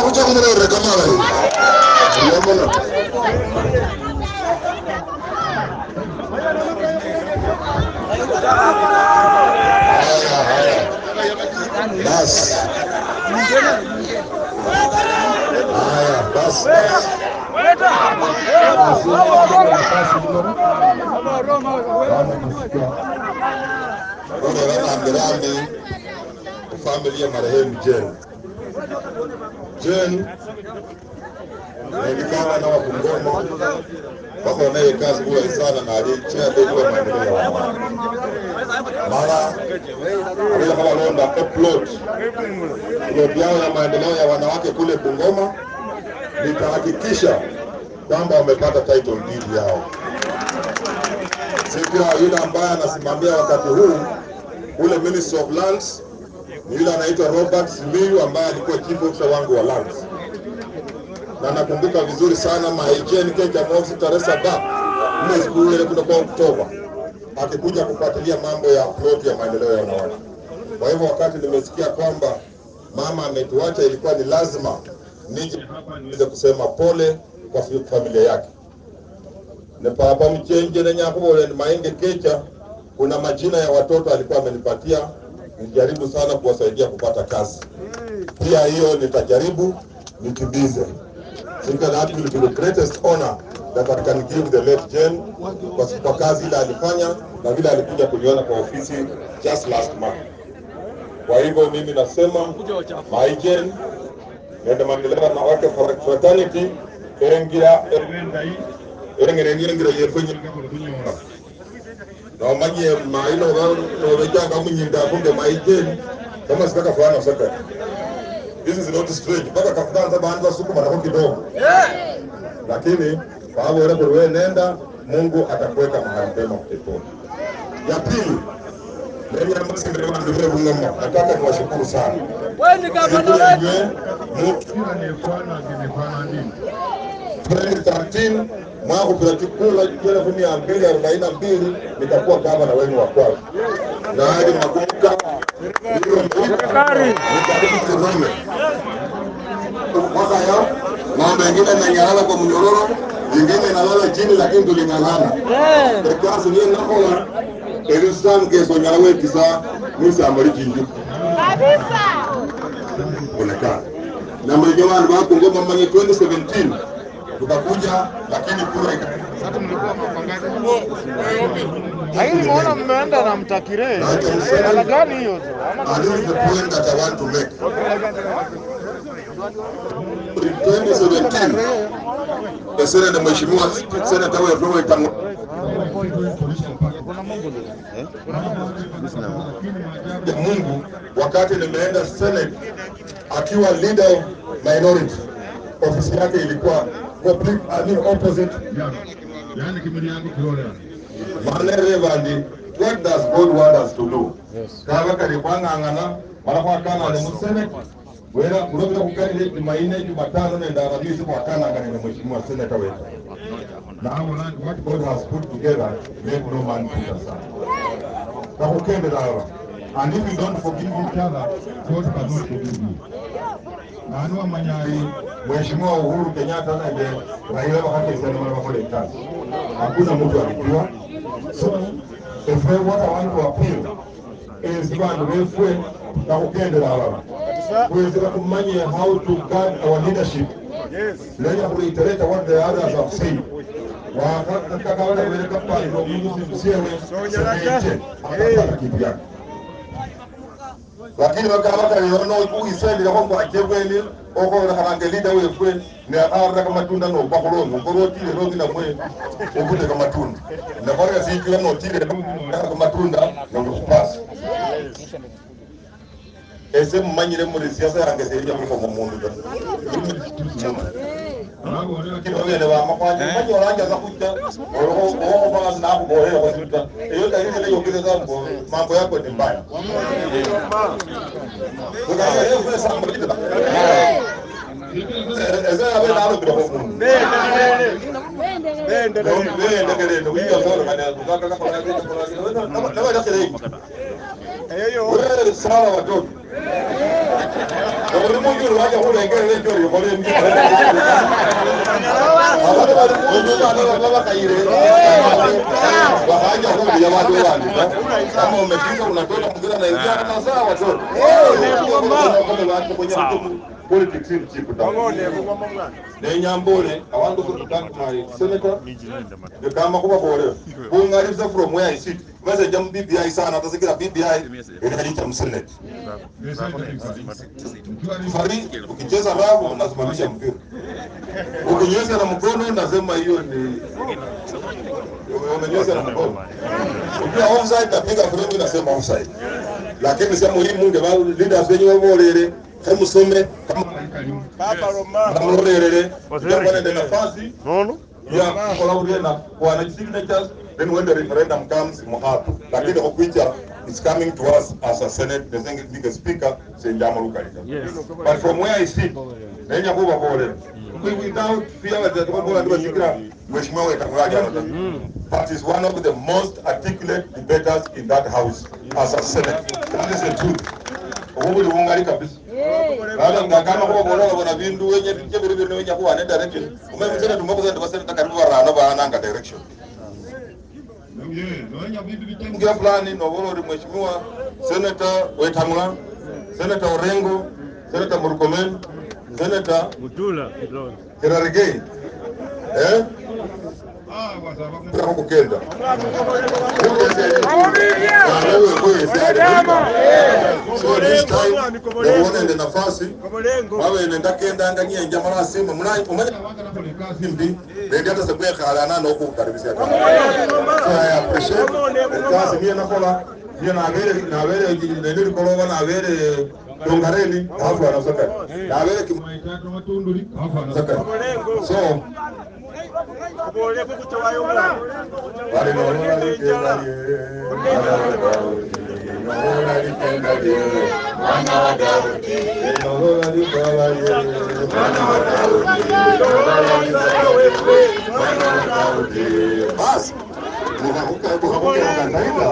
kucha kumurere kamala hii yamona haya haya basi haya basi basi Bwana rambirambi family ya marehemu Jen. Jen najulikana na Wabungoma wako wanaye kazi bora sana na alichea begi wa maendeleo ya wanawake. Mara alila kama londa upload plot yao ya maendeleo ya wanawake kule Bungoma, nitahakikisha kwamba wamepata title deed yao. Sikira yule ambaye anasimamia wakati huu ule Ministry of Lands ni yule anaitwa Robert Simiyu ambaye alikuwa chief officer wangu wa lands, na nakumbuka vizuri sana maijeni Kenya Mosi tarehe saba mwezi huu ile kutoka Oktoba akikuja kufuatilia mambo ya plot ya maendeleo ya wanawake. Kwa hivyo wakati nimesikia kwamba mama ametuacha, ilikuwa ni lazima nije hapa niweze kusema pole kwa fi- familia yake ne papa mchenje ne nyakubole ni maenge kecha kuna majina ya watoto alikuwa amenipatia nijaribu sana kuwasaidia kupata kazi pia hiyo nitajaribu nitimize think that will be the greatest honor that I can give the late Jen kwa, kwa kazi ile alifanya na vile alikuja kuniona kwa ofisi just last month kwa hivyo mimi nasema my Jen nende maendeleo na wake fraternity erengira erendai erengere ngira yefenye kunyora na manye maino ba no bejanga munyinda kumbe maijeni kama sikaka fulana saka this is not strange mpaka kafutanza baanza sukuma na kidogo lakini kwa hapo wewe wewe nenda Mungu atakuweka mahali pema peponi ya pili Mimi ambaye ndio ndio Bungoma nataka niwashukuru sana Wewe gavana wetu. 2013 mwaka kupirakikula elfu mia mbili arobaini na mbili nitakuwa gavana wenu wa kwanza, na hadi nakumbuka hiyo nikaribu Kirome mwaka ya mambo mengine nanyalala kwa mnyororo, vingine nalala chini, lakini tuling'ang'ana ekasi niye nakola ebisan keso nyala wekisa misambali chinju onekana na mwenye wandu wako ngoma manye 2017 tukakuja, lakini kura ika Lakini mbona mmeenda na mtakire? Hela gani hiyo tu? Ama And this is the point that I want to make. In 2017, the Senate, Mheshimiwa Senator wetu Robert Tango ya Mungu wakati nimeenda Senate akiwa leader of minority, ofisi yake ilikuwa complete, I mean opposite yani kimili yangu kiole Mane Reverend, what does God want us to do? Kaba kali kwang'ang'ana mara kwa kana ne mu Senate wera kulobera kukalire Jumanne Jumatano nenda Alhamisi kwa kana ngane ne mheshimiwa senator wetu. Now what God has put together let no man put aside. Nakukendera hawa. And if you don't forgive each other, God cannot forgive you. Nanu amanyari Mheshimiwa Uhuru Kenyatta na Raila wakati sana mara kwa kazi. Hakuna mtu alijua. So, if we what I want to appeal is bantu befwe nakukendera hawa. Kuweza kumanya how to guard our leadership. Nenya kureiterate what the others have said. Wakataka wale wale kapa ndio Mungu simsewe. Semeje. Akapata kitu yake lakini bakabakaliona uisendile ko kwakebweni okola kalangelida wefwe neakaraka matunda nobakulonga ukorotile rongi namwe okuteka matunda nakoreka sikila notile ka matunda nongokupasa ese mumanyire muri siasa yange serija kuliko mundu da kinogene bamakwanje manye oranjaza kuja okobaa nakubohera kwasuta eyo dalili neyokile zambo mambo yako ni mbaya ese abe nalobira komundu bendegelende kuiyasolokanaakakakolaabadakelei wewe sawa watoto Kaburi mungu waje kulengera lejo yobole mbi. Abantu bali mungu bana baba kaire. Wahaja huko ya watu wale. Kama umefika unatoka mgira na ingia na sawa tu. Kama watu kwenye politics ni chipu. Nenyambole abantu kutaka my senator kama kuba bore kungaliza from where I sit maze jam BBI sana atasikira BBI inaita msenate Fari, ukicheza rafu unasimamisha mpira, ukinyosha na mkono nasema hiyo ni umenyosha na mkono. Ukiwa offside napiga frame nasema offside, lakini sema hii munge ba leaders wenyewe bolere hemusome kama kamurorerere utakuwa na nafasi Nono? ya collaborate na wana signatures then when the referendum comes muhapo lakini okuicha it's coming to us as a senate the thing is speaker senjama lukalika but from where i sit nenya kuba bole without fear that the bole ndio sikira mheshimiwa wetakulaji hapa that is one of the most articulate debaters in that house as a senate that is the truth obuli bungali kabisa Bala ngakama kuba bora bona bindu wenye bije biri biri wenye kuba ne direction umeme tena tumokoza ndo basenta karibu barana bana nga direction mgira fulani nobola uri mheshimiwa senator wetamula senator orengo senator murkomen senator Mutula kidogo. kirarigei eh Kura kukenda so this time uonende nafasi wawe nenda kenda nganyie njamala simu muna umanya mbi ndio hata sekwe khala na okukaribisha so i appreciate kasi mie nakola mie nabere nabere nende likoloba nabere dongareni hafu anasaka nabere kimwaitatu saka so Wale naona likenda ye, naona likenda ye, naona likenda ye, basi mukavuka mukavuka mkandaida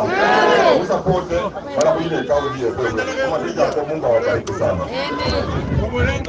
musapote mara mwingine kauli hiyo kama tija kwa Mungu awabariki sana